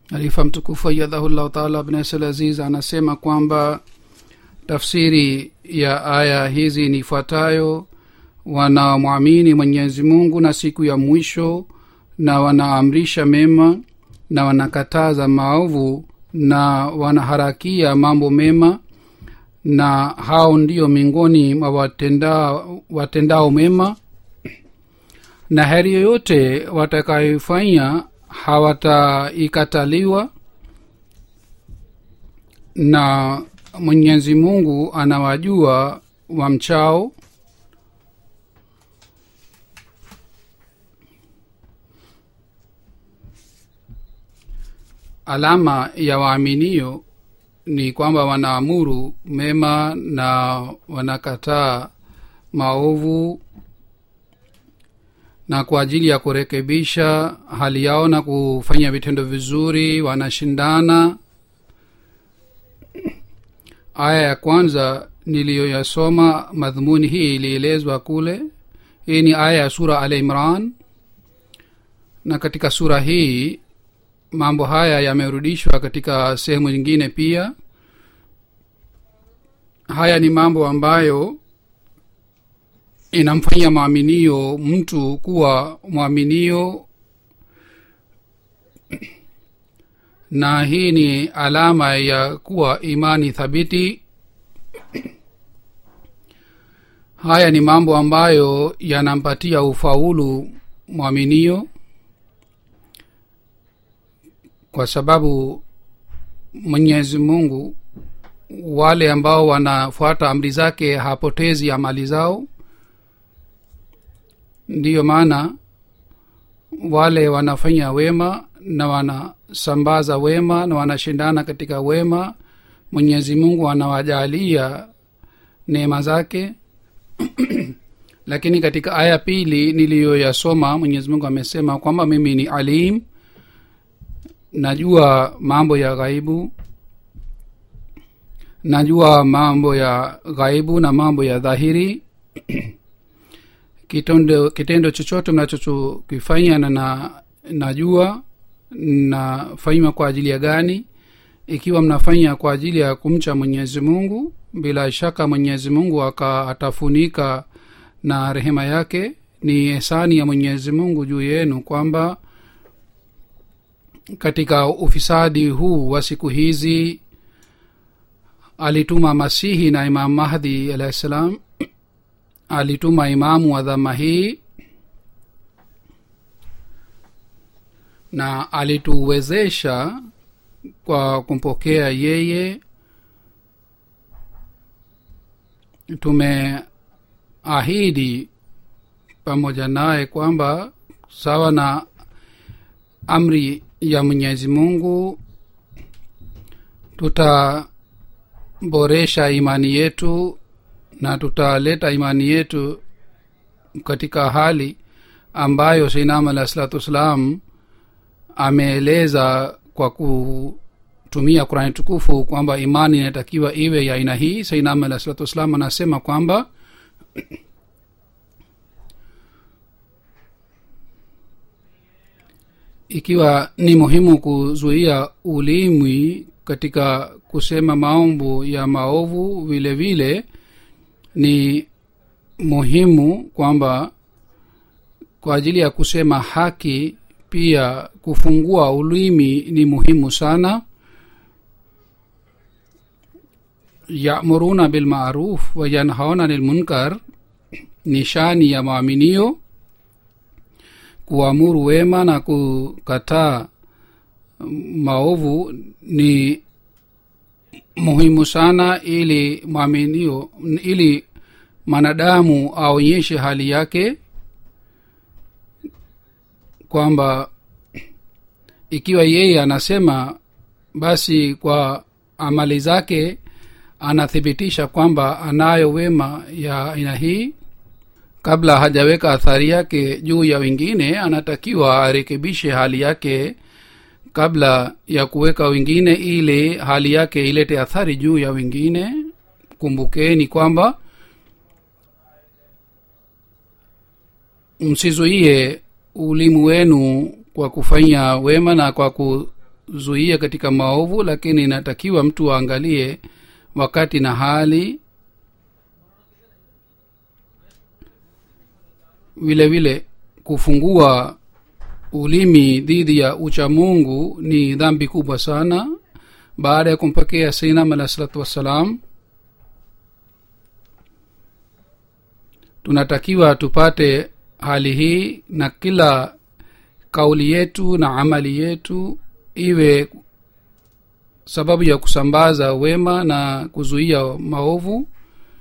halifa mtukufu ayadhahullahu taala abnasl aziz anasema kwamba tafsiri ya aya hizi ni ifuatayo wanamwamini mwenyezi mungu na siku ya mwisho na wanaamrisha mema na wanakataza maovu na wanaharakia mambo mema na hao ndio miongoni mwa watenda, watendao mema na heri yoyote watakayoifanya hawataikataliwa na mwenyezi mungu anawajua wamchao alama ya waaminio ni kwamba wanaamuru mema na wanakataa maovu na kwa ajili ya kurekebisha hali yao na kufanya vitendo vizuri wanashindana aya ya kwanza niliyoyasoma madhumuni hii ilielezwa kule hii ni aya ya sura al imran na katika sura hii mambo haya yamerudishwa katika sehemu nyingine pia haya ni mambo ambayo inamfanyia mwaminio mtu kuwa mwaminio na hii ni alama ya kuwa imani thabiti haya ni mambo ambayo yanampatia ufaulu mwaminio kwa sababu mwenyezi mungu wale ambao wanafuata amri zake hapotezi amali zao ndiyo maana wale wanafanya wema na wanasambaza wema na wanashindana katika wema mwenyezi mungu anawajalia neema zake lakini katika aya pili niliyoyasoma mwenyezi mungu amesema kwamba mimi ni alim najua mambo ya ghaibu najua mambo ya ghaibu na mambo ya dhahiri kitendo, kitendo chochote mnachokifanya na, na najua nafanywa kwa ajili ya gani ikiwa mnafanya kwa ajili ya kumcha mwenyezi mungu bila shaka mwenyezi mungu atafunika na rehema yake ni hesani ya mwenyezi mungu juu yenu kwamba katika ufisadi huu wa siku hizi alituma masihi na imam mahdi alahi ssalam alituma imamu wa dhama hii na alituwezesha kwa kumpokea yeye tumeahidi pamoja naye kwamba sawa na amri ya mwenyezi mungu tutaboresha imani yetu na tutaleta imani yetu katika hali ambayo seinam alahi salatu wassalam ameeleza kwa kutumia kurani tukufu kwamba imani inatakiwa iwe ya aina hii seinam alahi salatu wassalam anasema kwamba ikiwa ni muhimu kuzuia ulimwi katika kusema maombo ya maovu vile vile ni muhimu kwamba kwa ajili ya kusema haki pia kufungua ulimi ni muhimu sana yamuruna bilmaruf wayanhauna lilmunkar ni shani ya maaminio kuamuru wema na kukataa maovu ni muhimu sana ili mwaminio ili mwanadamu aonyeshe hali yake kwamba ikiwa yeye anasema basi kwa amali zake anathibitisha kwamba anayo wema ya aina hii kabla hajaweka athari yake juu ya wengine anatakiwa arekebishe hali yake kabla ya kuweka wengine ili hali yake ilete athari juu ya wengine kumbukeni kwamba msizuie ulimu wenu kwa kufanya wema na kwa kutuzuia katika maovu lakini inatakiwa mtu aangalie wakati na hali vile vile kufungua ulimi dhidi ya uchamungu ni dhambi kubwa sana baada ya kumpokea sainam alah salatu wassalam tunatakiwa tupate hali hii na kila kauli yetu na amali yetu iwe sababu ya kusambaza wema na kuzuia maovu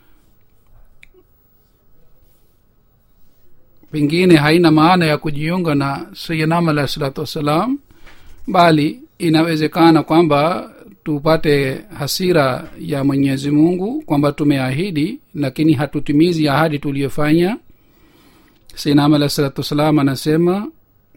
pengine haina maana ya kujiunga na sayyidinam alahi salatu wassalam bali inawezekana kwamba tupate hasira ya mwenyezi mungu kwamba tumeahidi lakini hatutimizi ahadi tuliyofanya sayyidinam alahi salatu wassalam anasema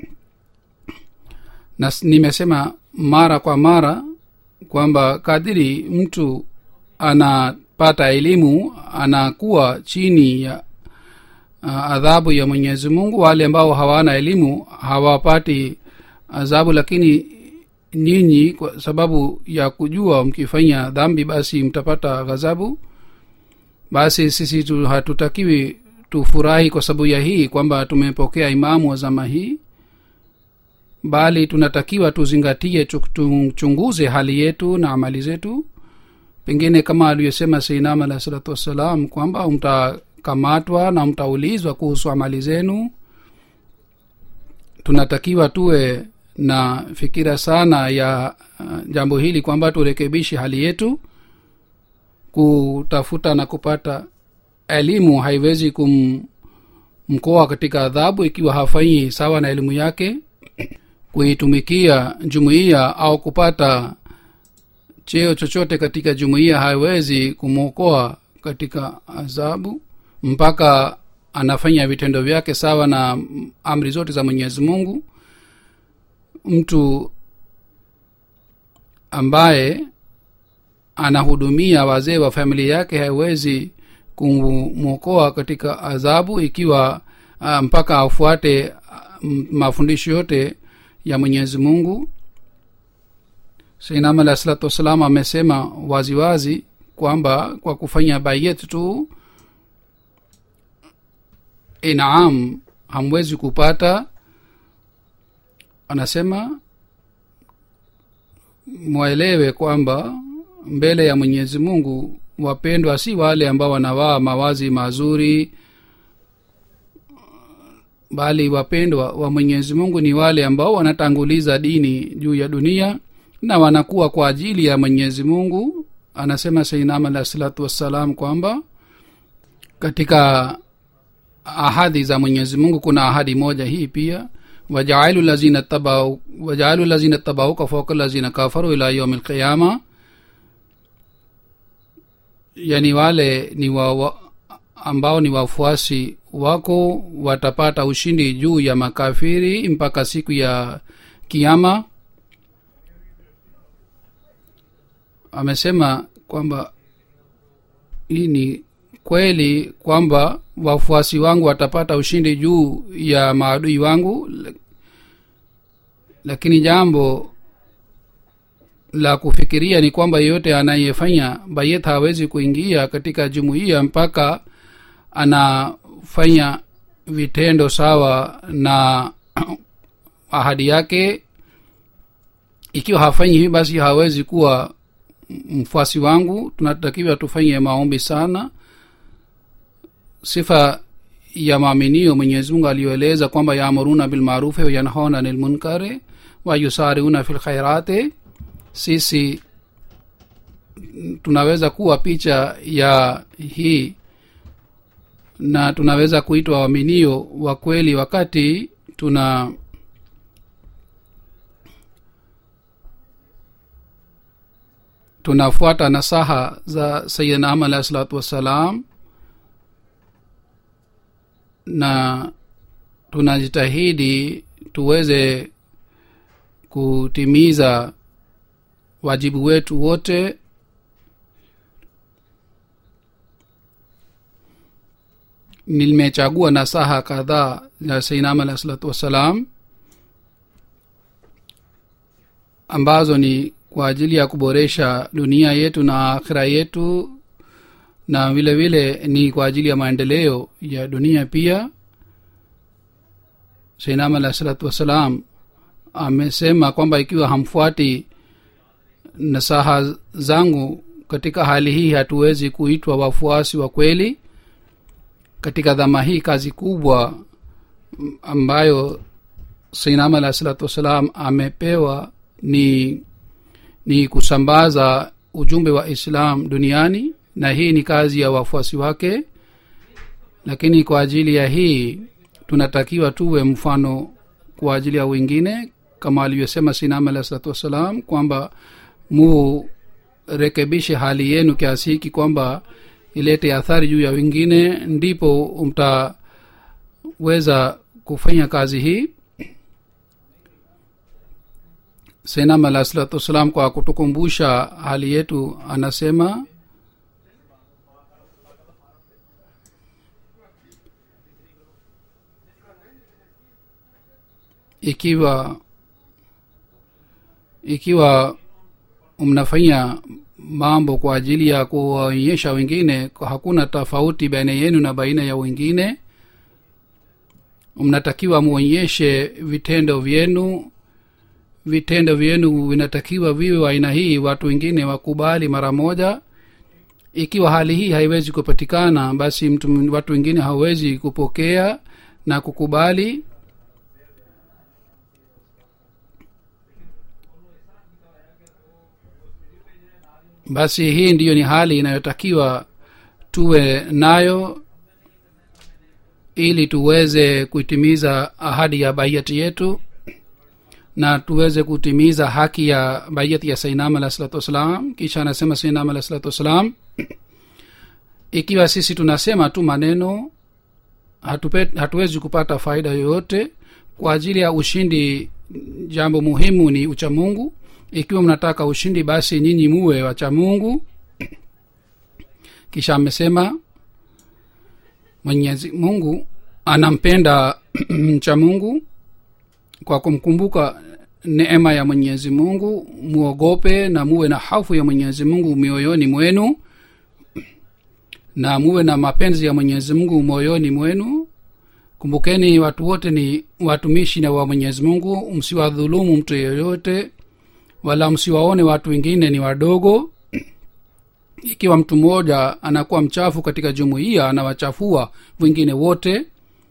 na nimesema mara kwa mara kwamba kadiri mtu anapata elimu anakuwa chini ya uh, adhabu ya mwenyezi mungu wale ambao hawana elimu hawapati adhabu lakini nyinyi kwa sababu ya kujua mkifanya dhambi basi mtapata ghadhabu basi sisi tu, hatutakiwi tufurahi kwa sababu ya hii kwamba tumepokea imamu wa zama hii bali tunatakiwa tuzingatie tuchunguze hali yetu na amali zetu pengine kama aliyosema seinam alahi salatu wassalam kwamba mtakamatwa na mtaulizwa kuhusu amali zenu tunatakiwa tuwe na fikira sana ya uh, jambo hili kwamba turekebishe hali yetu kutafuta na kupata elimu haiwezi kumkoa katika adhabu ikiwa hafanyi sawa na elimu yake kuitumikia jumuiya au kupata cheo chochote katika jumuiya haiwezi kumwokoa katika adhabu mpaka anafanya vitendo vyake sawa na amri zote za mwenyezi mungu mtu ambaye anahudumia wazee wa familia yake haiwezi kumwokoa katika adhabu ikiwa uh, mpaka afuate uh, mafundisho yote ya mwenyezi mungu sainam alah salatu wassalam amesema waziwazi wazi, kwamba kwa kufanya bayet tu inaam hamwezi kupata anasema mwelewe kwamba mbele ya mwenyezi mungu wapendwa si wale ambao wanavaa mawazi mazuri bali wapendwa wa mwenyezi mungu ni wale ambao wanatanguliza dini juu ya dunia na wanakuwa kwa ajili ya mwenyezi mungu anasema sainam alah salatu wassalam kwamba katika ahadi za mwenyezi mungu kuna ahadi moja hii pia wajaalu lazina tabau wajaalu lazina tabauka fauka lazina kafaru ila yaumi lqiyama yani wale ni wa, wa ambao ni wafuasi wako watapata ushindi juu ya makafiri mpaka siku ya kiama amesema kwamba hii ni kweli kwamba wafuasi wangu watapata ushindi juu ya maadui wangu lakini jambo la kufikiria ni kwamba yeyote anayefanya bayet hawezi kuingia katika jumuiya mpaka anafanya vitendo sawa na ahadi yake ikiwa hafanyi hivi basi hawezi kuwa mfuasi wangu tunatakiwa tufanye maombi sana sifa ya maaminio mwenyezimungu aliyoeleza kwamba yaamuruna bilmarufi wayanhauna anil munkari wayusariuna fi lkhairati sisi tunaweza kuwa picha ya hii na tunaweza kuitwa waaminio wa kweli wakati tuna tunafuata nasaha za sayidina ama alahi salatu wassalam na tunajitahidi tuweze kutimiza wajibu wetu wote nimechagua nasaha kadhaa ya sainam alahi salatu wassalam ambazo ni kwa ajili ya kuboresha dunia yetu na akhira yetu na vile vile ni kwa ajili ya maendeleo ya dunia pia seinam alah salatu wassalam amesema kwamba ikiwa hamfuati nasaha zangu katika hali hii hatuwezi kuitwa wafuasi wa kweli katika dhama hii kazi kubwa ambayo seinam alah salatu wassalam amepewa ni ni kusambaza ujumbe wa islam duniani na hii ni kazi ya wafuasi wake lakini kwa ajili ya hii tunatakiwa tuwe mfano kwa ajili ya wengine kama alivyosema sinam alah salatu wassalam kwamba murekebishe hali yenu kiasi hiki kwamba ilete athari juu ya wengine ndipo mtaweza kufanya kazi hii senam alah salatu wassalam kwa kutukumbusha hali yetu anasema ikiwa ikiwa mnafanya mambo kwa ajili ya kuwaonyesha wengine hakuna tofauti baina yenu na baina ya wengine mnatakiwa muonyeshe vitendo vyenu vitendo vyenu vinatakiwa viwe wa aina hii watu wengine wakubali mara moja ikiwa hali hii haiwezi kupatikana basi mtu watu wengine hawezi kupokea na kukubali basi hii ndiyo ni hali inayotakiwa tuwe nayo ili tuweze kuitimiza ahadi ya baiyati yetu na tuweze kutimiza haki ya baiyati ya sainam alah salatu wassalam kisha anasema sainam alah salatu wassalam ikiwa sisi tunasema tu maneno hatupe, hatuwezi kupata faida yoyote kwa ajili ya ushindi jambo muhimu ni uchamungu ikiwa mnataka ushindi basi nyinyi muwe wacha mungu kisha amesema mwenyezi mungu anampenda mcha mungu kwa kumkumbuka neema ya mwenyezi mungu muogope na muwe na hafu ya mwenyezi mungu mioyoni mwenu na muwe na mapenzi ya mwenyezi mungu moyoni mwenu kumbukeni watu wote ni watumishi na wa mwenyezi mungu msiwadhulumu mtu yeyote wala msiwaone watu wengine ni wadogo ikiwa mtu mmoja anakuwa mchafu katika jumuiya anawachafua wengine wote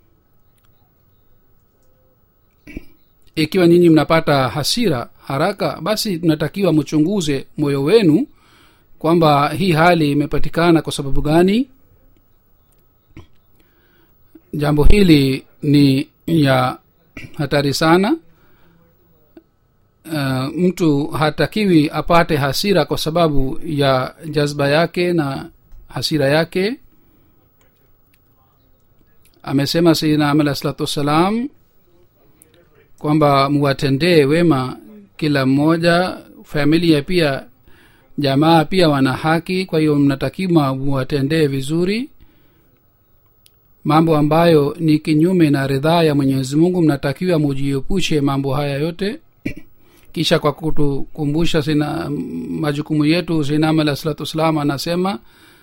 ikiwa nyinyi mnapata hasira haraka basi tunatakiwa mchunguze moyo wenu kwamba hii hali imepatikana kwa sababu gani jambo hili ni ya hatari sana uh, mtu hatakiwi apate hasira kwa sababu ya jazba yake na hasira yake amesema sayidina amala salatu wassalam kwamba muwatendee wema kila mmoja familia pia jamaa pia wana haki kwa hiyo mnatakiwa muwatendee vizuri mambo ambayo ni kinyume na ridhaa ya mwenyezi mungu mnatakiwa mujiepushe mambo haya yote kisha kwa kutukumbusha sina majukumu yetu sinam alah salatu wassalam anasema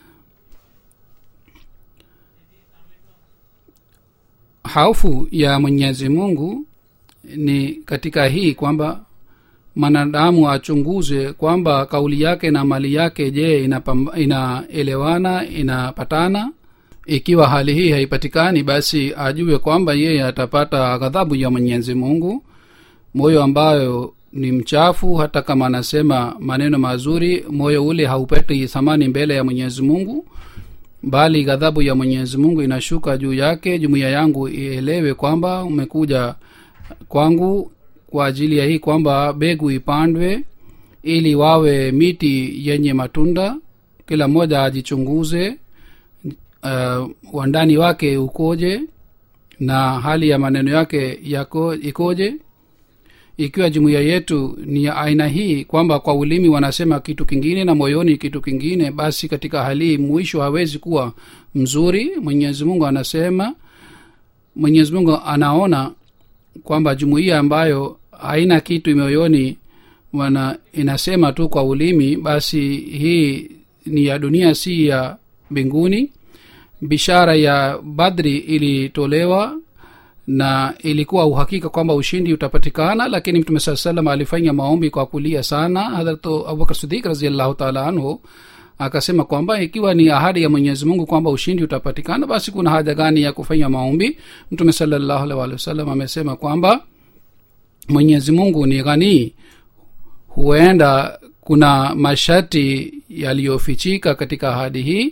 haufu ya mwenyezi mungu ni katika hii kwamba mwanadamu achunguze kwamba kauli yake na mali yake je inaelewana ina inapatana ikiwa hali hii haipatikani basi ajue kwamba yeye atapata ghadhabu ya mwenyezi mungu moyo ambayo ni mchafu hata kama anasema maneno mazuri moyo ule haupati thamani mbele ya mwenyezi mungu bali ghadhabu ya mwenyezi mungu inashuka juu yake jumuiya yangu ielewe kwamba umekuja kwangu kwa ajili ya hii kwamba begu ipandwe ili wawe miti yenye matunda kila mmoja ajichunguze uh, wandani wake ukoje na hali ya maneno yake yako ikoje ikiwa jumuiya yetu ni ya aina hii kwamba kwa ulimi wanasema kitu kingine na moyoni kitu kingine basi katika hali hii mwisho hawezi kuwa mzuri mwenyezi mungu anasema mwenyezi mungu anaona kwamba jumuiya ambayo haina kitu moyoni wana inasema tu kwa ulimi basi hii ni ya dunia si ya mbinguni bishara ya badri ilitolewa na ilikuwa uhakika kwamba ushindi utapatikana lakini mtume saa salam alifanya maombi kwa kulia sana hadrat abubakar sidik raziallahu taala anhu akasema kwamba ikiwa ni ahadi ya mwenyezi mungu kwamba ushindi utapatikana basi kuna haja gani ya kufanya maombi mtume salallahu alih walih wasallam amesema kwamba mwenyezi mungu ni ghanii huenda kuna masharti yaliyofichika katika ahadi hii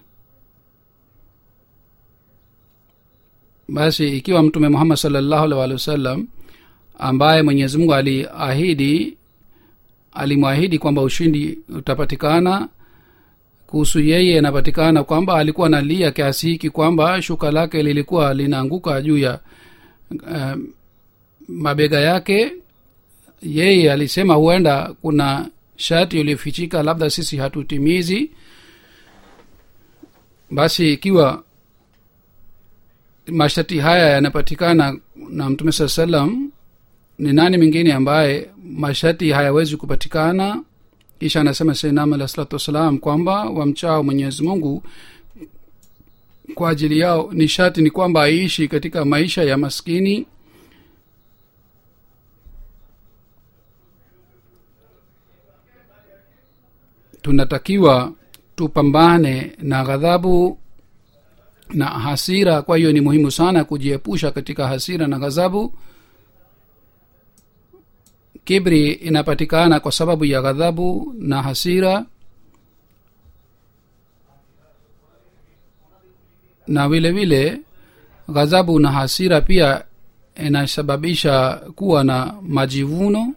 basi ikiwa mtume muhammad salllahu alih walih wasallam ambaye mwenyezi mungu aliahidi alimwahidi kwamba ushindi utapatikana kuhusu yeye inapatikana kwamba alikuwa nalia kiasi hiki kwamba shuka lake lilikuwa linaanguka juu ya uh, mabega yake yeye alisema huenda kuna shati iliyofichika labda sisi hatutimizi basi ikiwa masharti haya yanapatikana na mtume saa salam ni nani mwingine ambaye masharti hayawezi kupatikana kisha anasema sainam alah salatu wassalam kwamba wamchao mwenyezi mungu kwa ajili yao ni shati ni kwamba aishi katika maisha ya maskini tunatakiwa tupambane na ghadhabu na hasira kwa hiyo ni muhimu sana kujiepusha katika hasira na ghadhabu kibri inapatikana kwa sababu ya ghadhabu na hasira na vile vile ghadhabu na hasira pia inasababisha kuwa na majivuno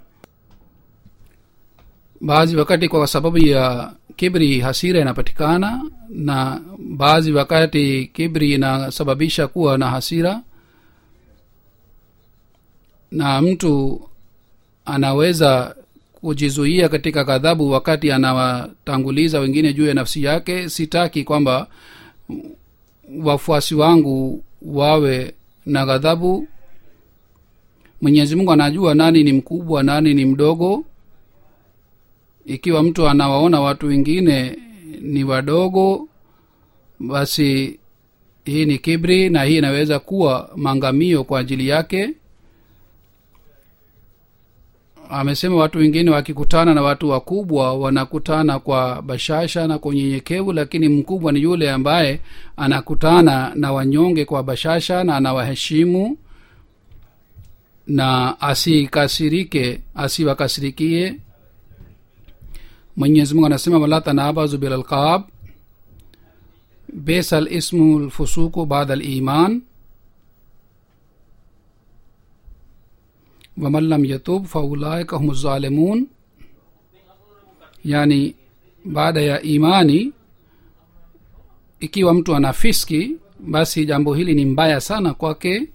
baadhi wakati kwa sababu ya kibri hasira inapatikana na baadhi wakati kibri inasababisha kuwa na hasira na mtu anaweza kujizuia katika ghadhabu wakati anawatanguliza wengine juu ya nafsi yake sitaki kwamba wafuasi wangu wawe na ghadhabu mwenyezi mungu anajua nani ni mkubwa nani ni mdogo ikiwa mtu anawaona watu wengine ni wadogo basi hii ni kibri na hii inaweza kuwa maangamio kwa ajili yake amesema watu wengine wakikutana na watu wakubwa wanakutana kwa bashasha na kwa unyenyekevu lakini mkubwa ni yule ambaye anakutana na wanyonge kwa bashasha na anawaheshimu na asikasirike asiwakasirikie mwenyezi mungu anasema wala tanabazu bilalqab besa lismu lfusuku bada liman waman lam yatub faulaika hum zalimun yani baada ya imani ikiwa mtu ana fiski basi jambo hili ni mbaya sana kwake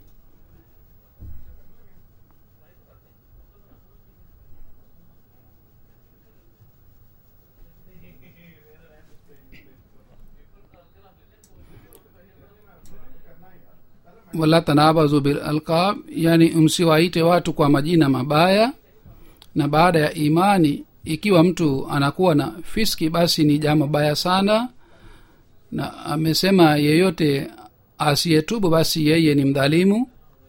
wala tanabazu bilalqab yani msiwaite watu kwa majina mabaya na baada ya imani ikiwa mtu anakuwa na fiski basi ni jambo baya sana na amesema yeyote asiyetubu basi yeye ni mdhalimu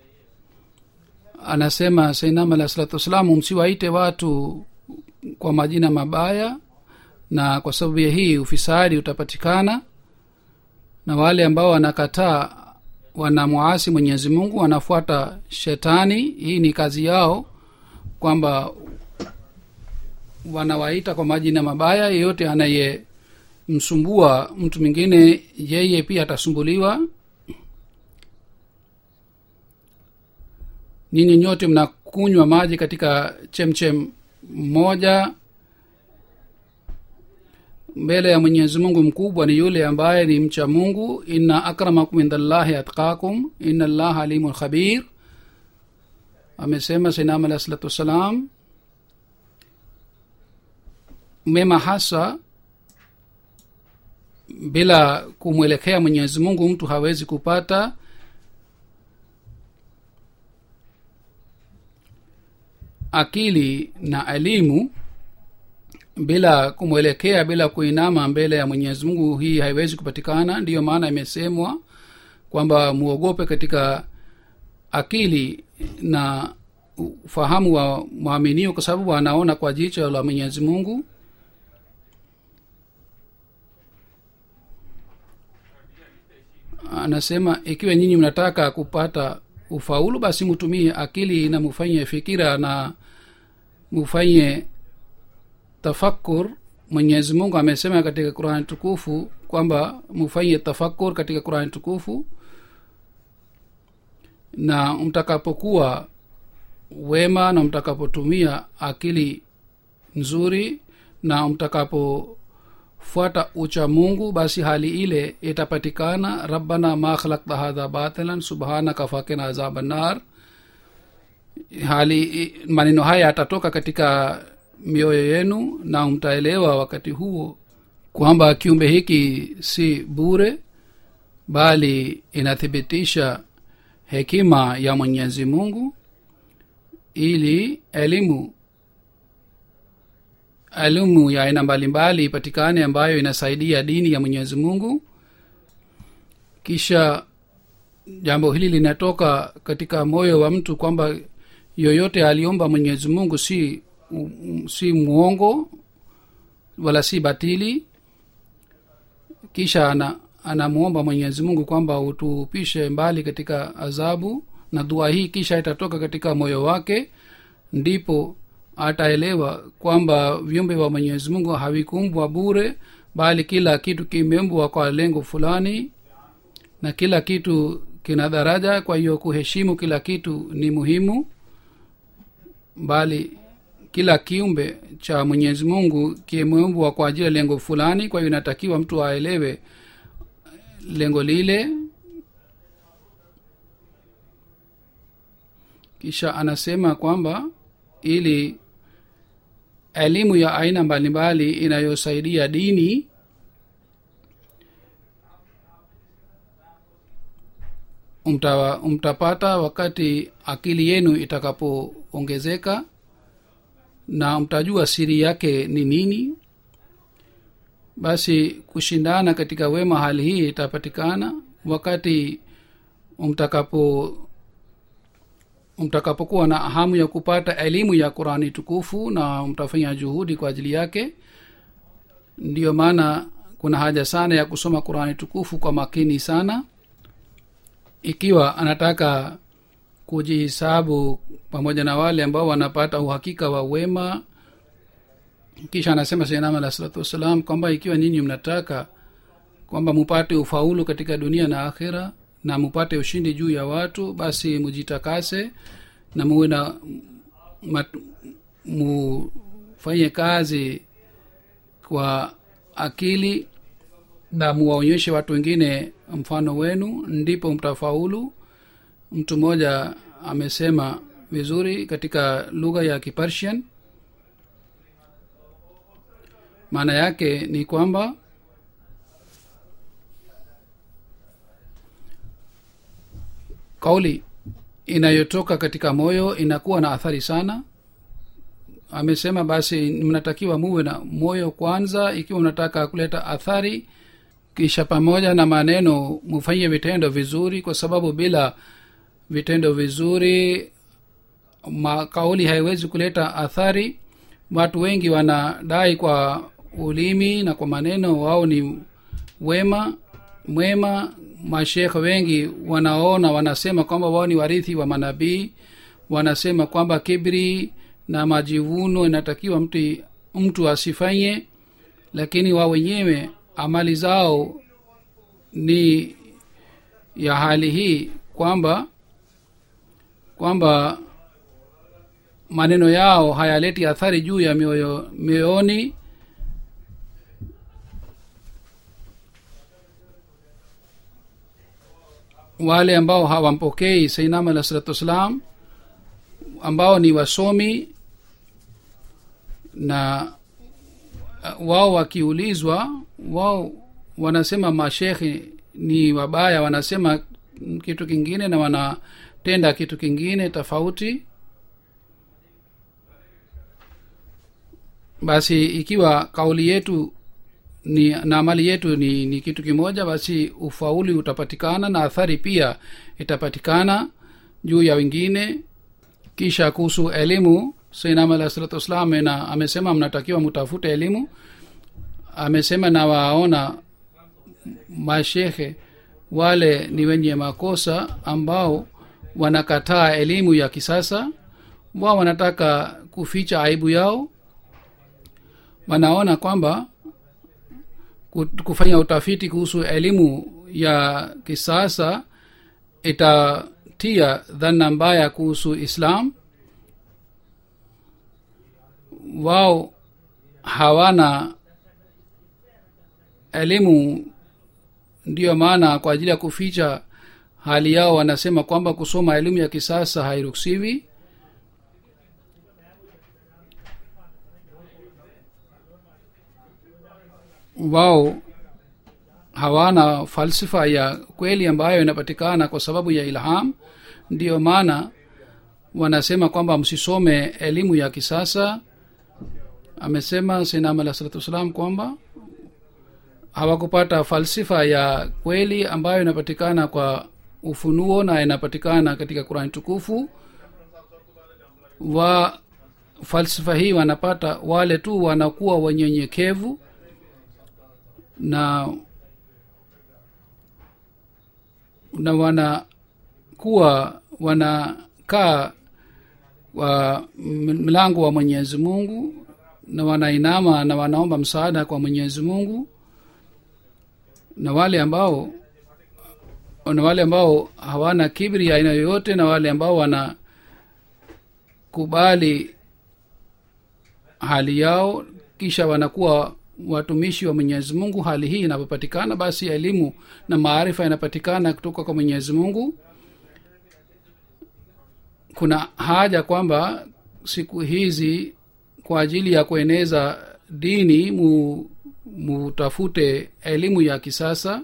anasema sainam alah salatu wassalamu msiwaite watu kwa majina mabaya na kwa sababu ya hii ufisadi utapatikana na wale ambao wanakataa wanamwasi mwenyezi mungu wanafuata shetani hii ni kazi yao kwamba wanawaita kwa majina mabaya yeyote anayemsumbua mtu mwingine yeye pia atasumbuliwa nyinyi nyote mnakunywa maji katika chemchem moja mbele ya mwenyezi mungu mkubwa ni yule ambaye ni mcha mungu inna akramakum indallahi atqakum inna allaha alimun khabir amesema sainam alah salatu wassalam mema hasa bila kumwelekea mwenyezi mungu mtu hawezi kupata akili na elimu bila kumwelekea bila kuinama mbele ya mwenyezi mungu hii haiwezi kupatikana ndiyo maana imesemwa kwamba muogope katika akili na ufahamu wa mwaminio kwa sababu anaona kwa jicho la mwenyezi mungu anasema ikiwa nyinyi mnataka kupata ufaulu basi mutumie akili na mufanye fikira na mufanye tafakur mwenyezi mungu amesema katika qurani tukufu kwamba mufanye tafakur katika qurani tukufu na mtakapokuwa wema na mtakapotumia akili nzuri na mtakapofuata ucha mungu basi hali ile itapatikana rabbana ma khalakta hadha batilan subhanaka fakina azaba nar hali maneno haya yatatoka katika mioyo yenu na mtaelewa wakati huo kwamba kiumbe hiki si bure bali inathibitisha hekima ya mwenyezi mungu ili elimu elimu ya aina mbalimbali ipatikane ambayo inasaidia dini ya mwenyezi mungu kisha jambo hili linatoka katika moyo wa mtu kwamba yoyote aliomba mwenyezi mungu si um, si mwongo wala si batili kisha ana anamwomba mwenyezi mungu kwamba utupishe mbali katika adhabu na dua hii kisha itatoka katika moyo wake ndipo ataelewa kwamba viumbe wa mwenyezi mungu havikumbwa bure bali kila kitu kimeumbwa kwa lengo fulani na kila kitu kina daraja kwa hiyo kuheshimu kila kitu ni muhimu bali kila kiumbe cha mwenyezi mungu kimeumbwa kwa ajili ya lengo fulani kwa hiyo inatakiwa mtu aelewe lengo lile kisha anasema kwamba ili elimu ya aina mbalimbali inayosaidia dini umta, mtapata wakati akili yenu itakapoongezeka na mtajua siri yake ni nini basi kushindana katika wema hali hii itapatikana wakati mtakapo mtakapokuwa na hamu ya kupata elimu ya qurani tukufu na mtafanya juhudi kwa ajili yake ndiyo maana kuna haja sana ya kusoma qurani tukufu kwa makini sana ikiwa anataka kujihisabu pamoja na wale ambao wanapata uhakika wa wema kisha anasema sainam alah salatu wassalam kwamba ikiwa nyinyi mnataka kwamba mupate ufaulu katika dunia na akhira na mupate ushindi juu ya watu basi mujitakase na muwe na mufanye kazi kwa akili na muwaonyeshe watu wengine mfano wenu ndipo mtafaulu mtu mmoja amesema vizuri katika lugha ya kipersian maana yake ni kwamba kauli inayotoka katika moyo inakuwa na athari sana amesema basi mnatakiwa muwe na moyo kwanza ikiwa unataka kuleta athari kisha pamoja na maneno mufanye vitendo vizuri kwa sababu bila vitendo vizuri makauli haiwezi kuleta athari watu wengi wanadai kwa ulimi na kwa maneno wao ni wema mwema mashekhe wengi wanaona wanasema kwamba wao ni warithi wa manabii wanasema kwamba kibri na majivuno inatakiwa mtu mtu asifanye lakini wao wenyewe amali zao ni ya hali hii kwamba kwamba maneno yao hayaleti athari juu ya mioyo mioyoni wale ambao hawampokei sainam alah salatu wassalam ambao ni wasomi na wao wakiulizwa wao wanasema mashekhe ni wabaya wanasema kitu kingine na wanatenda kitu kingine tofauti basi ikiwa kauli yetu ni na amali yetu ni, ni kitu kimoja basi ufauli utapatikana na athari pia itapatikana juu ya wengine kisha kuhusu elimu sainam alah salatu wassalam na amesema mnatakiwa mtafute elimu amesema na waona mashekhe wale ni wenye makosa ambao wanakataa elimu ya kisasa wao wanataka kuficha aibu yao wanaona kwamba kufanya utafiti kuhusu elimu ya kisasa itatia dhana mbaya kuhusu islam wao hawana elimu ndiyo maana kwa ajili ya kuficha hali yao wanasema kwamba kusoma elimu ya kisasa hairuhusiwi wao hawana falsifa ya kweli ambayo inapatikana kwa sababu ya ilham ndiyo maana wanasema kwamba msisome elimu ya kisasa amesema sinam alah salatu wassalam kwamba hawakupata falsifa ya kweli ambayo inapatikana kwa ufunuo na inapatikana katika qurani tukufu wa falsifa hii wanapata wale tu wanakuwa wenyenyekevu na na wanakuwa wanakaa wa mlango wa mwenyezi mungu na wanainama na wanaomba msaada kwa mwenyezi mungu na wale ambao na wale ambao hawana kibri ya aina yoyote na wale ambao wanakubali hali yao kisha wanakuwa watumishi wa mwenyezi mungu hali hii inapopatikana basi elimu na maarifa yanapatikana kutoka kwa mwenyezi mungu kuna haja kwamba siku hizi kwa ajili ya kueneza dini mu mutafute elimu ya kisasa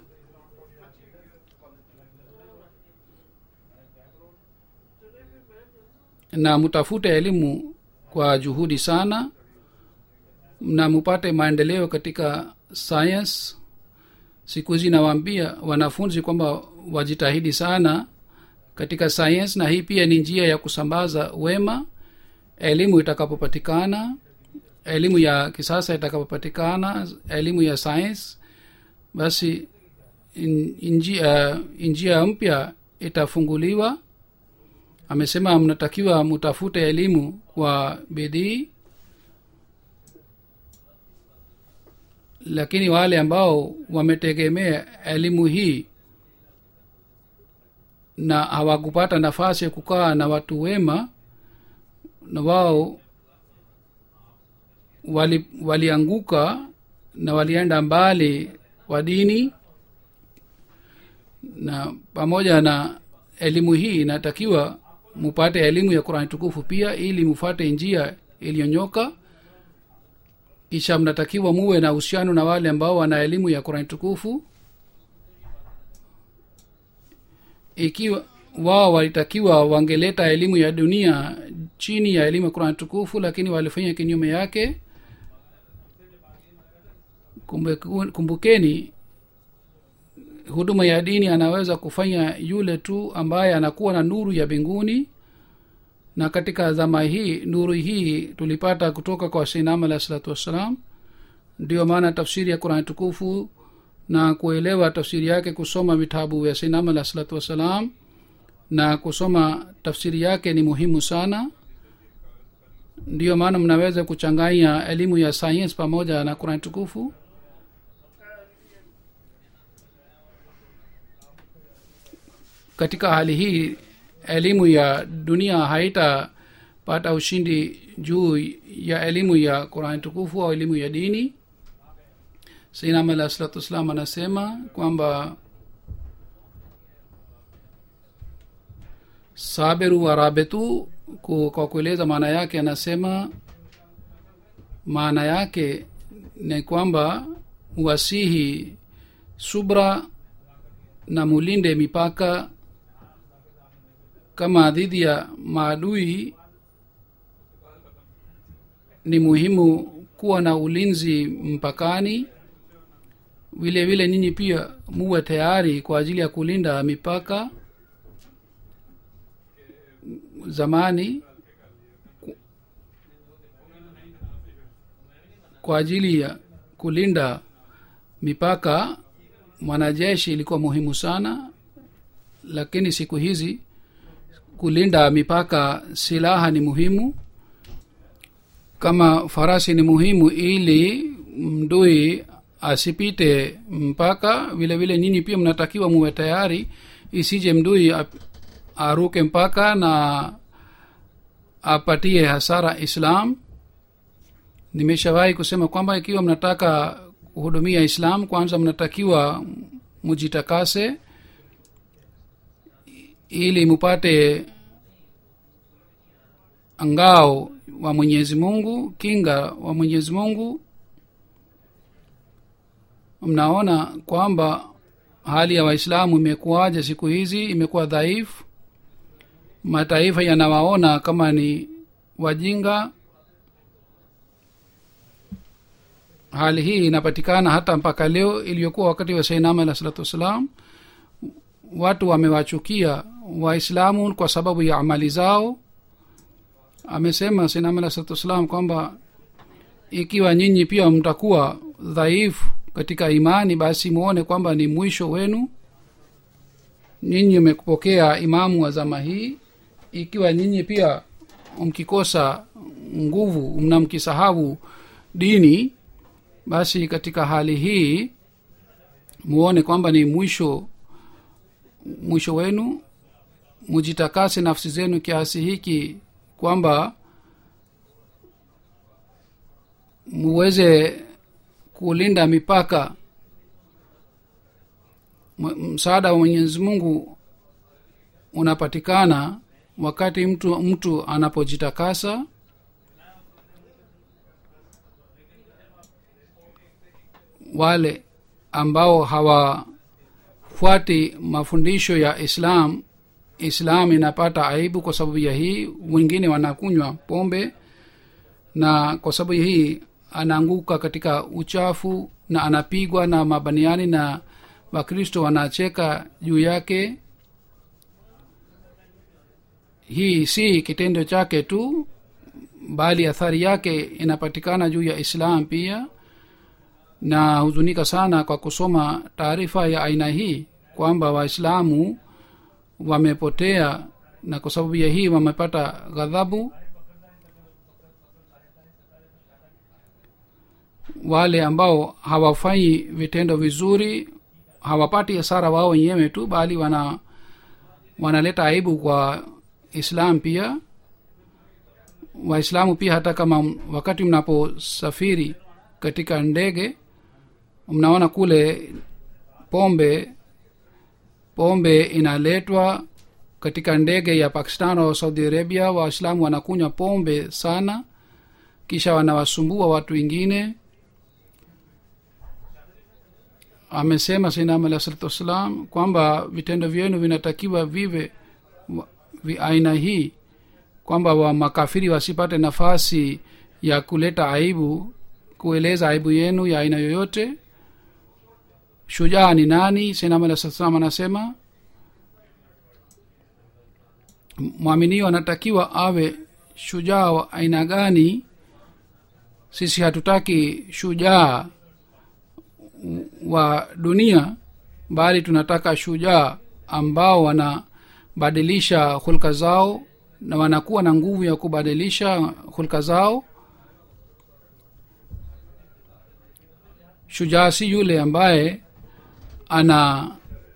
na mutafute elimu kwa juhudi sana na mupate maendeleo katika science siku hizi nawaambia wanafunzi kwamba wajitahidi sana katika science na hii pia ni njia ya kusambaza wema elimu itakapopatikana elimu ya kisasa itakapopatikana elimu ya science basi in- njia njia mpya itafunguliwa amesema mnatakiwa mutafute elimu kwa bidii lakini wale ambao wametegemea elimu hii na hawakupata nafasi ya kukaa na watu wema na wao wali walianguka na walienda mbali wa dini na pamoja na elimu hii inatakiwa mupate elimu ya qurani tukufu pia ili mufate njia iliyonyoka kisha mnatakiwa muwe na uhusiano na wale ambao wana elimu ya qurani tukufu ikiwa wao walitakiwa wangeleta elimu ya dunia chini ya elimu ya qurani tukufu lakini walifanya kinyume yake Kumbe, kumbukeni huduma ya dini anaweza kufanya yule tu ambaye anakuwa na nuru ya mbinguni na katika zama hii nuru hii tulipata kutoka kwa sinam alahi salatu wassalam ndio maana tafsiri ya qurani tukufu na kuelewa tafsiri yake kusoma vitabu vya sinam alahi salatu wassalam na kusoma tafsiri yake ni muhimu sana ndiyo maana mnaweza kuchanganya elimu ya science pamoja na qurani tukufu katika hali hii elimu ya dunia haitapata ushindi juu ya elimu ya qurani tukufu au elimu ya dini sainam alah salatu wassalam anasema kwamba sabiru warabetu kwa kueleza maana yake anasema maana yake ni kwamba wasihi subra na mulinde mipaka kama dhidi ya maadui ni muhimu kuwa na ulinzi mpakani vile vile nyinyi pia muwe tayari kwa ajili ya kulinda mipaka zamani ku- kwa ajili ya kulinda mipaka mwanajeshi ilikuwa muhimu sana lakini siku hizi kulinda mipaka silaha ni muhimu kama farasi ni muhimu ili mdui asipite mpaka vile vile nyinyi pia mnatakiwa muwe tayari isije mdui ap- aruke mpaka na apatie hasara islam nimeshawahi kusema kwamba ikiwa mnataka kuhudumia islam kwanza mnatakiwa mujitakase ili mupate ngao wa mwenyezi mungu kinga wa mwenyezi mungu mnaona kwamba hali ya waislamu imekuwaje siku hizi imekuwa dhaifu mataifa yanawaona kama ni wajinga hali hii inapatikana hata mpaka leo iliyokuwa wakati wa sainama alah salatu wassalam watu wamewachukia waislamu kwa sababu ya amali zao amesema sainama alah salatu wassalam kwamba ikiwa nyinyi pia mtakuwa dhaifu katika imani basi muone kwamba ni mwisho wenu nyinyi mmepokea imamu wa zama hii ikiwa nyinyi pia mkikosa nguvu mna mkisahau dini basi katika hali hii muone kwamba ni mwisho mwisho wenu mujitakase nafsi zenu kiasi hiki kwamba muweze kulinda mipaka M- msaada wa mwenyezi mungu unapatikana wakati mtu mtu anapojitakasa wale ambao hawafuati mafundisho ya islam islam inapata aibu kwa sababu ya hii wengine wanakunywa pombe na kwa sababu ya hii anaanguka katika uchafu na anapigwa na mabaniani na wakristo wanacheka juu yake hii si kitendo chake tu bali athari yake inapatikana juu ya islam pia na huzunika sana kwa kusoma taarifa ya aina hii kwamba waislamu wamepotea na kwa sababu ya hii wamepata ghadhabu wale ambao hawafanyi vitendo vizuri hawapati hasara wao wenyewe tu bali wana wanaleta aibu kwa islam pia waislamu pia hata kama wakati mnaposafiri katika ndege mnaona kule pombe pombe inaletwa katika ndege ya pakistan au saudi arabia waislamu wanakunywa pombe sana kisha wanawasumbua watu wengine amesema sinam alah salatu wassalam kwamba vitendo vyenu vinatakiwa vive wa- vi aina hii kwamba wa makafiri wasipate nafasi ya kuleta aibu kueleza aibu yenu ya aina yoyote shujaa ni nani sinam alah salatu wassalam anasema mwaminio anatakiwa awe shujaa wa aina gani sisi hatutaki shujaa wa dunia bali tunataka shujaa ambao wanabadilisha hulka zao na wanakuwa na nguvu ya kubadilisha hulka zao shujaa si yule ambaye ana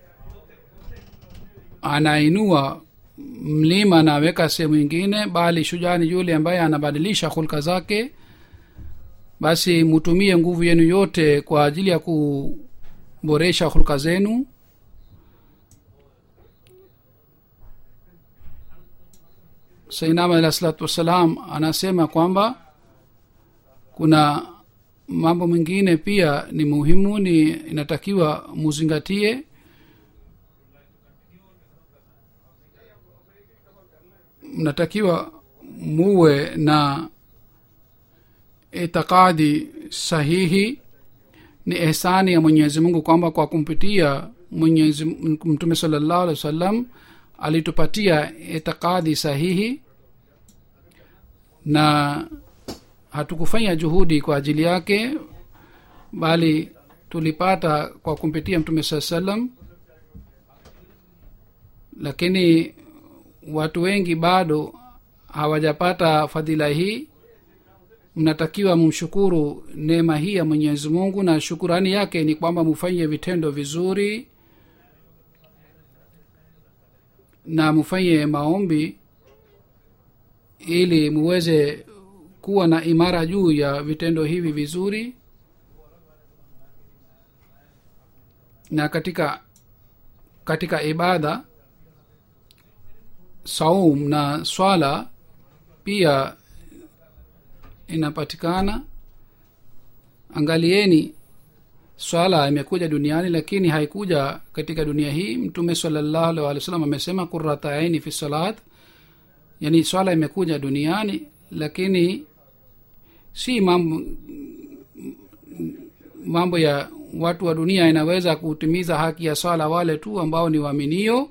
anainua mlima anaweka sehemu ingine bali shujaa ni yule ambaye anabadilisha hulka zake basi mutumie nguvu yenu yote kwa ajili ya kuboresha hulka zenu sainama alah salatu wassalam anasema kwamba kuna mambo mengine pia ni muhimu ni inatakiwa muzingatie mnatakiwa muwe na itikadi sahihi ni ehsani ya mwenyezi mungu kwamba kwa kumpitia mwenyezi mtume salllahu alehi wa sallam alitupatia itikadi sahihi na hatukufanya juhudi kwa ajili yake bali tulipata kwa kumpitia mtume saa salam lakini watu wengi bado hawajapata fadhila hii mnatakiwa mumshukuru neema hii ya mwenyezi mungu na shukurani yake ni kwamba mufanye vitendo vizuri na mufanye maombi ili muweze kuwa na imara juu ya vitendo hivi vizuri na katika katika ibada saum na swala pia inapatikana angalieni swala imekuja duniani lakini haikuja katika dunia hii mtume salallahu alih walih wasallam amesema kurata aini fi salat yani swala imekuja duniani lakini si mambo mambo ya watu wa dunia inaweza kutimiza haki ya swala wale tu ambao ni waaminio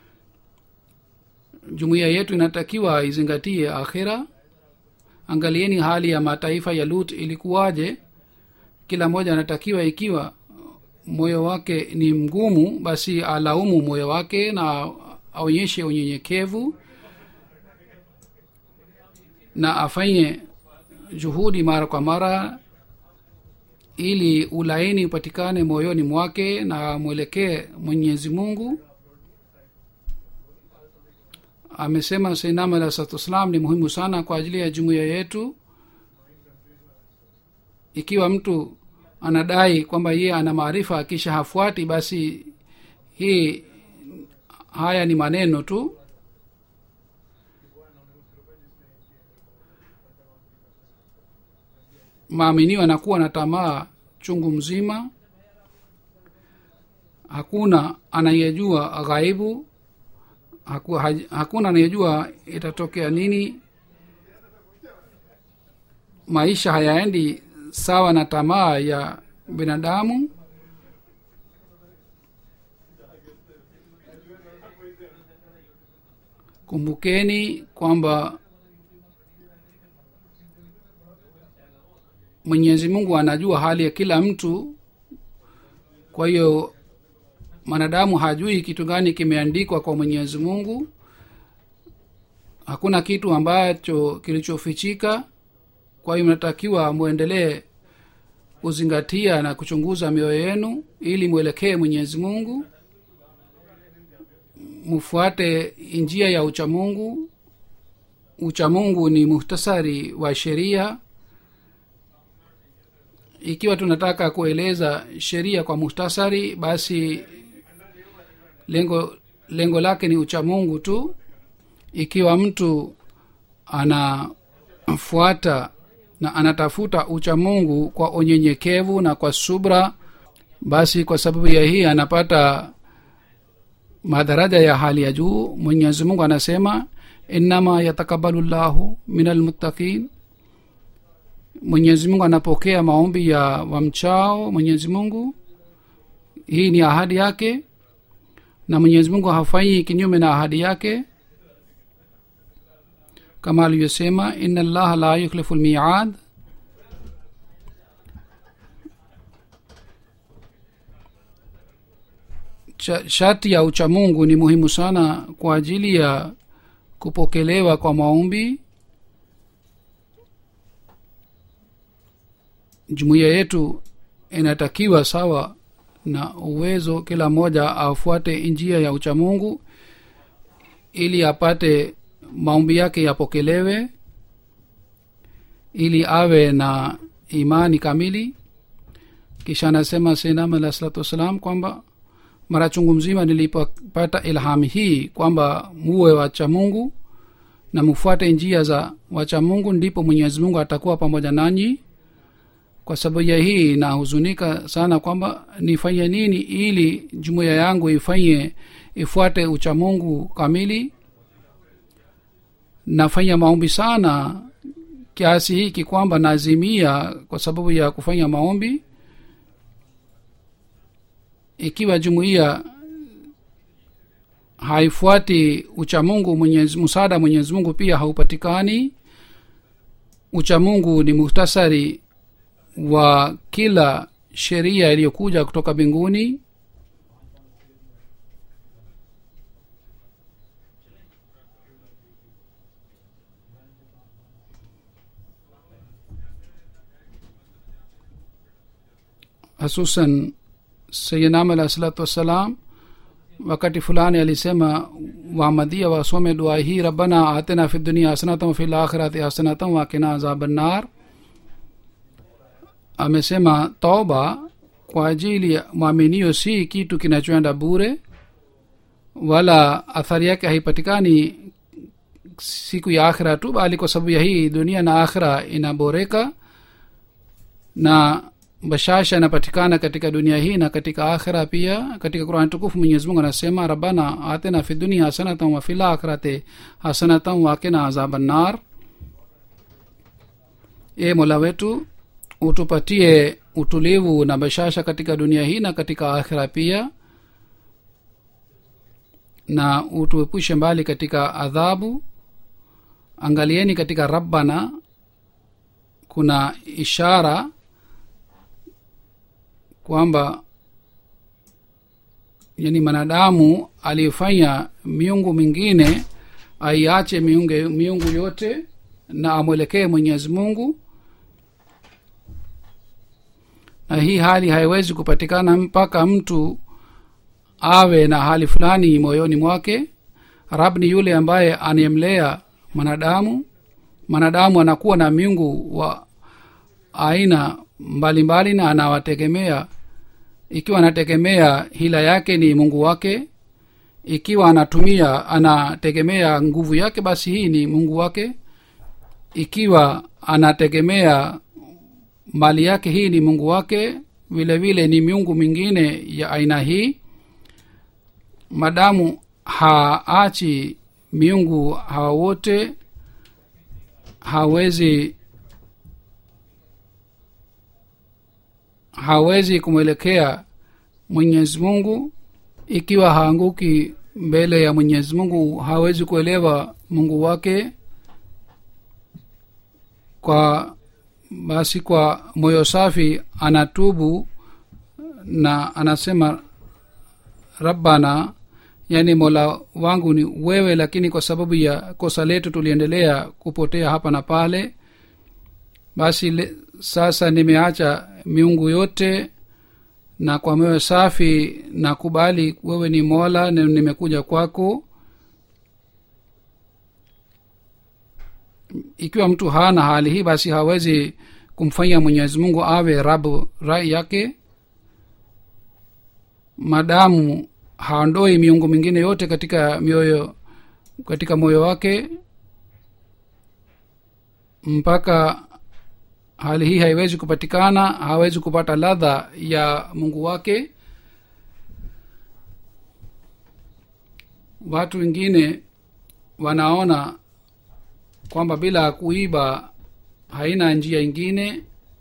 jumuiya yetu inatakiwa izingatie akhira angalieni hali ya mataifa ya lut ilikuwaje kila mmoja anatakiwa ikiwa moyo wake ni mgumu basi alaumu moyo wake na aonyeshe unyenyekevu na afanye juhudi mara kwa mara ili ulaini upatikane moyoni mwake na mwelekee mwenyezi mungu amesema seinam alah salatu wassalam ni muhimu sana kwa ajili ya jumuiya yetu ikiwa mtu anadai kwamba yeye ana maarifa kisha hafuati basi hii haya ni maneno tu maaminio anakuwa na tamaa chungu mzima hakuna anayejua ghaibu haku, haj, hakuna anayejua itatokea nini maisha hayaendi sawa na tamaa ya binadamu kumbukeni kwamba mwenyezi mungu anajua hali ya kila mtu kwa hiyo mwanadamu hajui kitu gani kimeandikwa kwa mwenyezi mungu hakuna kitu ambacho kilichofichika kwa hiyo mnatakiwa mwendelee kuzingatia na kuchunguza mioyo yenu ili mwelekee mwenyezi mungu mfuate njia ya uchamungu uchamungu ni muhtasari wa sheria ikiwa tunataka kueleza sheria kwa muhtasari basi lengo lengo lake ni uchamungu tu ikiwa mtu anafuata na anatafuta uchamungu kwa unyenyekevu na kwa subra basi kwa sababu ya hii anapata madaraja ya hali ya juu mwenyezi mungu anasema innama yatakabalu llahu min almuttaqin mwenyezi mungu anapokea maombi ya wamchao mwenyezi mungu hii ni ahadi yake na mwenyezi mungu hafanyi kinyume na ahadi yake kama alivyosema ina llaha la yukhlifu lmiad sharti ya uchamungu ni muhimu sana kwa ajili ya kupokelewa kwa maombi jumuiya yetu inatakiwa sawa na uwezo kila mmoja afuate njia ya uchamungu ili apate maombi yake yapokelewe ili awe na imani kamili kisha anasema senam alah salatu wassalam kwamba mara chungu mzima nilipopata ilhami hii kwamba muwe wacha mungu na mfuate njia za wacha mungu ndipo mwenyezi mungu atakuwa pamoja nanyi kwa sababu ya hii nahuzunika sana kwamba nifanye nini ili jumuiya yangu ifanye ifuate uchamungu kamili nafanya maombi sana kiasi hiki kwamba nazimia kwa sababu ya kufanya maombi ikiwa jumuiya haifuati uchamungu mwenyezi msaada mwenyezi mungu pia haupatikani uchamungu ni muhtasari wa kila sheria iliyokuja kutoka mbinguni hususan sayinam alahi salatu wassalam wakati fulani alisema wamadhia wasome dua hii rabbana atina fi dunia hasanatan wafi lakhirati hasanatan wakina azabannar amesema toba kwa ajili ya mwaminio si kitu kinachoenda bure wala athari yake haipatikani siku ya akhira tu bali kwa sababu ya hii dunia na akhira inaboreka na bashasha inapatikana katika dunia hii na katika akhira pia katika qurani tukufu mwenyezi mungu anasema rabbana atina fi dunia hasanatan wa fil akhirati hasanatan wakina azabannar e mola wetu utupatie utulivu na bashasha katika dunia hii na katika akhira pia na utuepushe mbali katika adhabu angalieni katika rabbana kuna ishara kwamba yani mwanadamu aliyefanya miungu mingine aiache miungu, miungu yote na amwelekee mwenyezi mungu na hii hali haiwezi kupatikana mpaka mtu awe na hali fulani moyoni mwake rab ni yule ambaye anayemlea mwanadamu mwanadamu anakuwa na miungu wa aina mbalimbali mbali na anawategemea ikiwa anategemea hila yake ni mungu wake ikiwa anatumia anategemea nguvu yake basi hii ni mungu wake ikiwa anategemea mali yake hii ni mungu wake vile vile ni miungu mingine ya aina hii madamu haachi miungu hawa wote hawezi hawezi kumwelekea mwenyezi mungu ikiwa haanguki mbele ya mwenyezi mungu hawezi kuelewa mungu wake kwa basi kwa moyo safi anatubu na anasema rabbana yani mola wangu ni wewe lakini kwa sababu ya kosa letu tuliendelea kupotea hapa na pale basi le, sasa nimeacha miungu yote na kwa moyo safi na kubali wewe ni mola na nimekuja kwako ikiwa mtu hana hali hii basi hawezi kumfanya mwenyezi mungu awe rabu rai yake madamu haondoi miungu mingine yote katika mioyo katika moyo wake mpaka hali hii haiwezi kupatikana hawezi kupata ladha ya mungu wake watu wengine wanaona kwamba bila kuiba haina njia ingine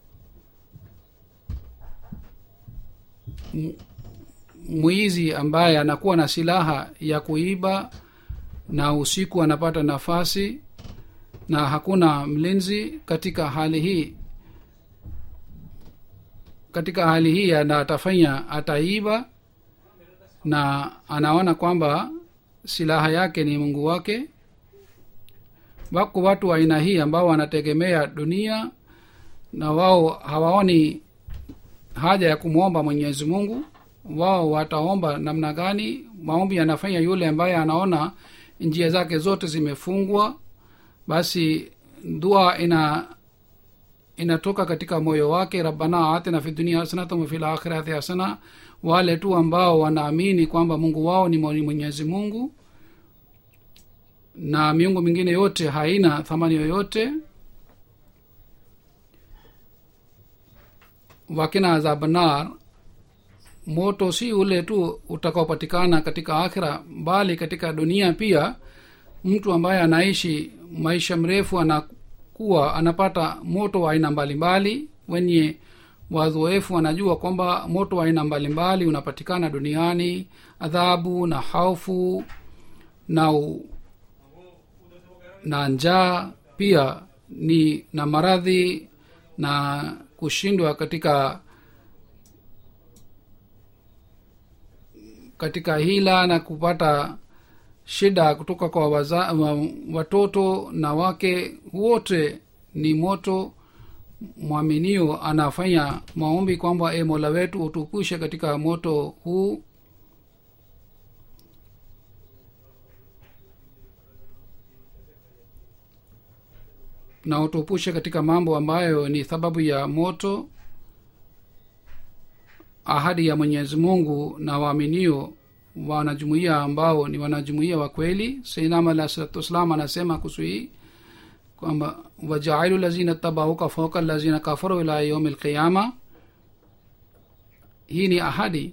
mwizi ambaye anakuwa na silaha ya kuiba na usiku anapata nafasi na hakuna mlinzi katika hali hii katika hali hii ana atafanya ataiba na anaona kwamba silaha yake ni mungu wake wako watu wa aina hii ambao wanategemea dunia na wao hawaoni haja ya kumwomba mwenyezi mungu wao wataomba namna gani maombi yanafanya yule ambaye anaona njia zake zote zimefungwa basi dua ina inatoka katika moyo wake rabbana atina fi dunia hasanatan wafi lakhirati hasana wale tu ambao wanaamini kwamba mungu wao ni mwenyezi mungu na miungu mingine yote haina thamani yoyote wakina azabanar moto si ule tu utakaopatikana katika akhira bali katika dunia pia mtu ambaye anaishi maisha mrefu ana kuwa anapata moto wa aina mbalimbali wenye wazoefu wanajua kwamba moto wa aina mbalimbali unapatikana duniani adhabu na haufu na u, na njaa pia ni na maradhi na kushindwa katika katika hila na kupata shida kutoka kwa waza, wa, watoto na wake wote ni moto mwaminio anafanya maombi kwamba e mola wetu utupushe katika moto huu na utupushe katika mambo ambayo ni sababu ya moto ahadi ya mwenyezi mungu na waaminio wanajumuia ambao ni wanajumuia wa kweli sainam alah salatu wassalam anasema kuhusu hii kwamba wajailu lazina tabauka fauka lazina kafaru ila yaumi lqiyama hii ni ahadi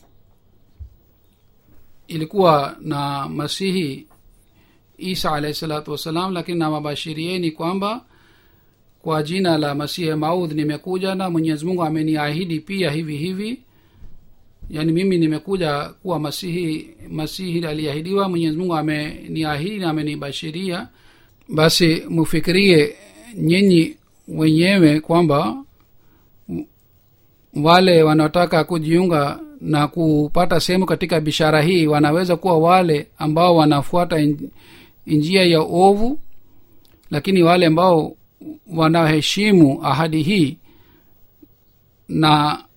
ilikuwa na masihi isa alahi salatu wassalam lakini nawabashirieni kwamba kwa jina la masihi maudh nimekuja na mwenyezi mungu ameniahidi pia hivi hivi yaani mimi nimekuja kuwa masihi masihi aliahidiwa mwenyezi mungu ameniahidi na amenibashiria basi mufikirie nyinyi wenyewe kwamba wale wanaotaka kujiunga na kupata sehemu katika bishara hii wanaweza kuwa wale ambao wanafuata njia ya ovu lakini wale ambao wanaheshimu ahadi hii na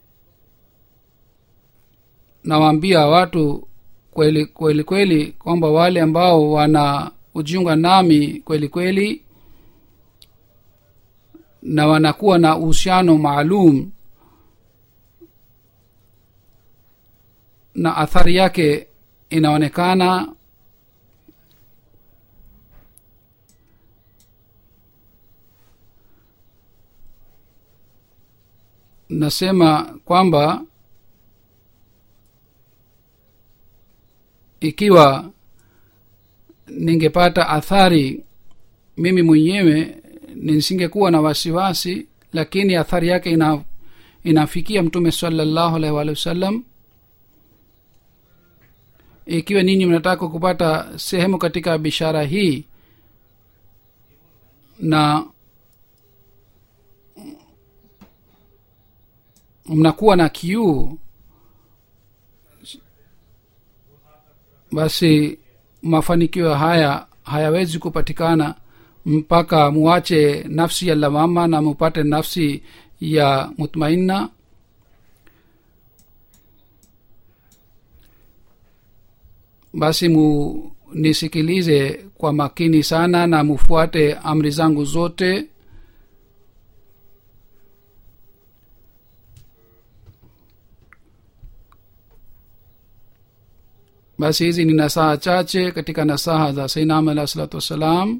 nawaambia watu kweli kweli kweli kwamba wale ambao wana ujiunga nami kweli kweli na wanakuwa na uhusiano maalum na athari yake inaonekana nasema kwamba ikiwa ningepata athari mimi mwenyewe nisingekuwa na wasiwasi lakini athari yake ina inafikia mtume salallahu alaihi waalihi wasallam ikiwa ninyi mnataka kupata sehemu katika bishara hii na mnakuwa na kiu basi mafanikio haya hayawezi kupatikana mpaka muache nafsi ya lawama na mupate nafsi ya mutmainna basi munisikilize kwa makini sana na mufuate amri zangu zote basi hizi ni nasaha chache katika nasaha za sainam alah salatu wassalam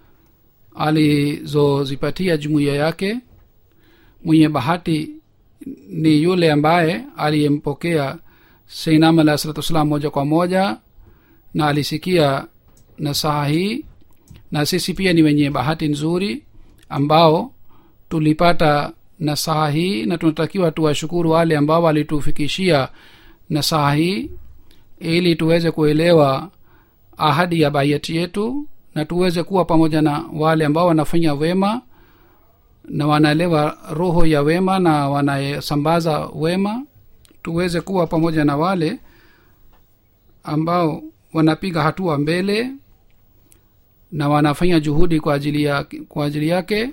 alizozipatia jumuiya yake mwenye bahati ni yule ambaye aliyempokea sainam alah salatu wassalam moja kwa moja na alisikia nasaha hii na sisi pia ni wenye bahati nzuri ambao tulipata nasaha hii na tunatakiwa tuwashukuru wale ambao walitufikishia nasaha hii ili tuweze kuelewa ahadi ya baiati yetu na tuweze kuwa pamoja na wale ambao wanafanya wema na wanaelewa roho ya wema na wanasambaza wema tuweze kuwa pamoja na wale ambao wanapiga hatua mbele na wanafanya juhudi kwa ajili yake, kwa ajili yake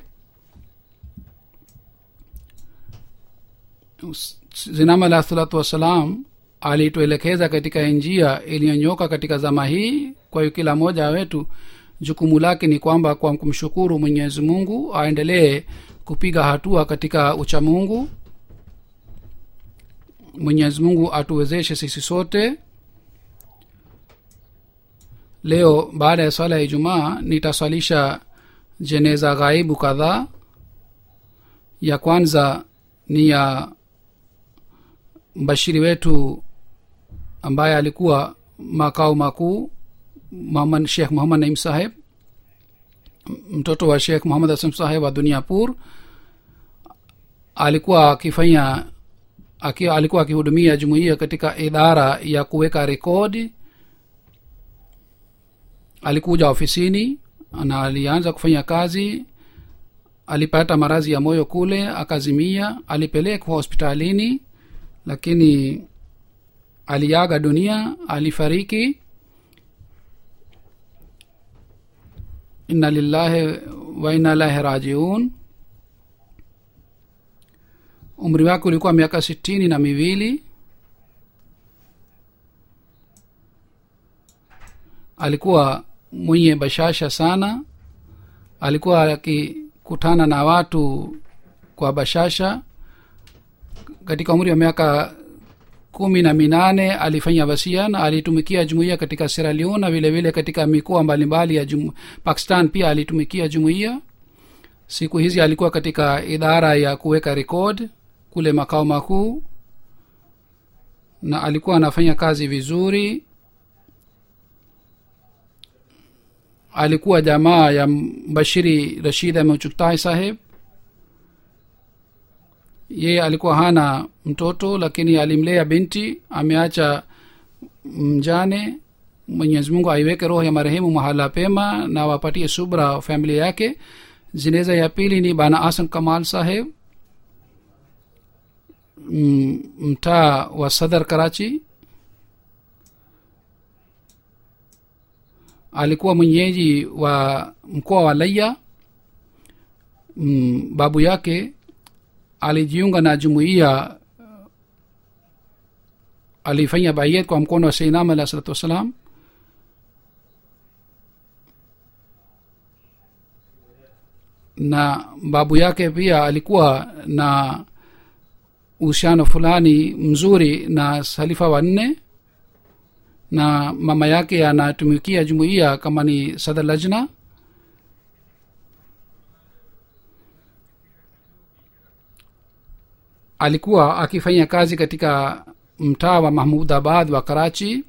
zinama alah salatu wassalam alituelekeza katika njia iliyonyoka katika zama hii kwa hiyo kila mmoja wetu jukumu lake ni kwamba kwa kumshukuru mwenyezi mungu aendelee kupiga hatua katika uchamungu mwenyezi mungu atuwezeshe sisi sote leo baada ya swala ya ijumaa nitaswalisha jeneza ghaibu kadhaa ya kwanza ni ya mbashiri wetu ambaye alikuwa makao makuu Muhammad, shekh muhammad naim saheb mtoto wa shekh muhammad hasan saheb wa duniapur alikuwa akifanya aki, alikuwa akihudumia jumuiya katika idara ya kuweka rekodi alikuja ofisini na alianza kufanya kazi alipata maradhi ya moyo kule akazimia alipelekwa hospitalini lakini aliaga dunia alifariki inna lillahi wa inna ilahi rajiun umri wake ulikuwa miaka sitini na miwili alikuwa mwenye bashasha sana alikuwa akikutana na watu kwa bashasha katika umri wa miaka kumi na minane alifanya wasia na alitumikia jumuiya katika Sierra Leone na vile vile katika mikoa mbalimbali ya jum, pakistan pia alitumikia jumuiya siku hizi alikuwa katika idara ya kuweka rekod kule makao makuu na alikuwa anafanya kazi vizuri alikuwa jamaa ya mbashiri rashid ahmed saheb yeye alikuwa hana mtoto lakini alimlea binti ameacha mjane mwenyezi mungu aiweke roho ya marehemu mahala pema na wapatie subra familia yake zineza ya pili ni bana asan kamal saheb mtaa wa sadar karachi alikuwa mwenyeji wa mkoa wa laya mm, babu yake alijiunga na jumuiya alifanya bayet kwa mkono wa seinam alah salatu wassalam na babu yake pia alikuwa na uhusiano fulani mzuri na halifa wanne na mama yake anatumikia jumuiya kama ni sadar lajna alikuwa akifanya kazi katika mtaa wa mahmudabad wa karachi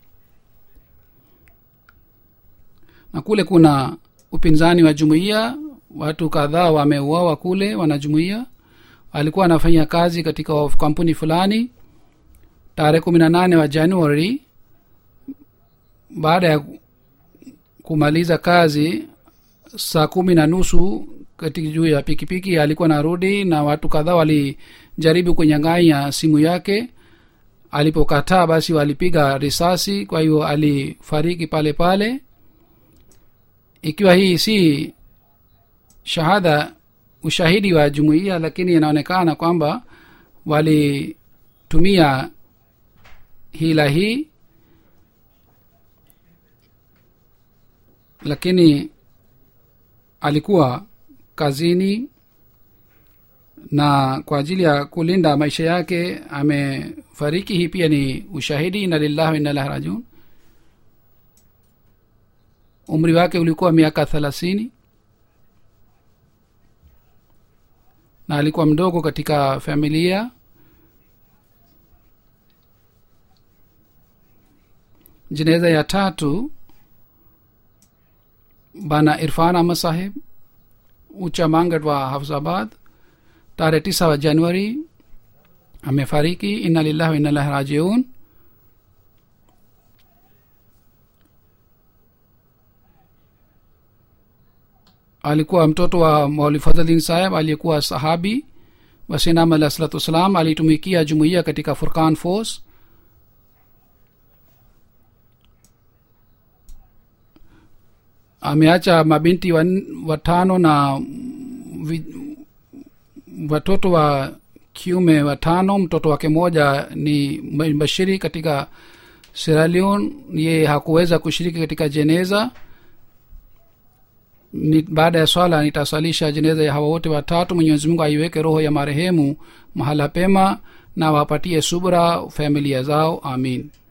na kule kuna upinzani wa jumuiya watu kadhaa wameuawa kule wanajumuiya alikuwa anafanya kazi katika kampuni fulani tarehe kumi na nane wa januari baada ya kumaliza kazi saa kumi na nusu katika juu ya pikipiki alikuwa narudi na watu kadhaa walijaribu kunyang'anya simu yake alipokataa basi walipiga risasi kwa hiyo alifariki pale pale ikiwa hii si shahada ushahidi wa jumuiya lakini inaonekana kwamba walitumia hila hii lakini alikuwa kazini na kwa ajili ya kulinda maisha yake amefariki hii pia ni ushahidi ina lillahi wa inalahi rajiun umri wake ulikuwa miaka thelathini na alikuwa mdogo katika familia jeneza ya tatu bana irfan ahmad saheb ucha mangat wa hafzabad tarehe tisa wa januari amefariki inna lillahi wa inna ilahi rajiun alikuwa mtoto wa mauli fadhlin saheb aliyekuwa sahabi wasinam alah salatu wassalam alitumikia jumuiya katika furkan force ameacha mabinti watano na vi, watoto wa kiume watano mtoto wake moja ni bashiri katika seralion yeye hakuweza kushiriki katika jeneza ni, baada ya swala nitaswalisha jeneza ya hawa wote watatu mwenyezi mungu aiweke roho ya marehemu mahala pema na wapatie subra familia zao amin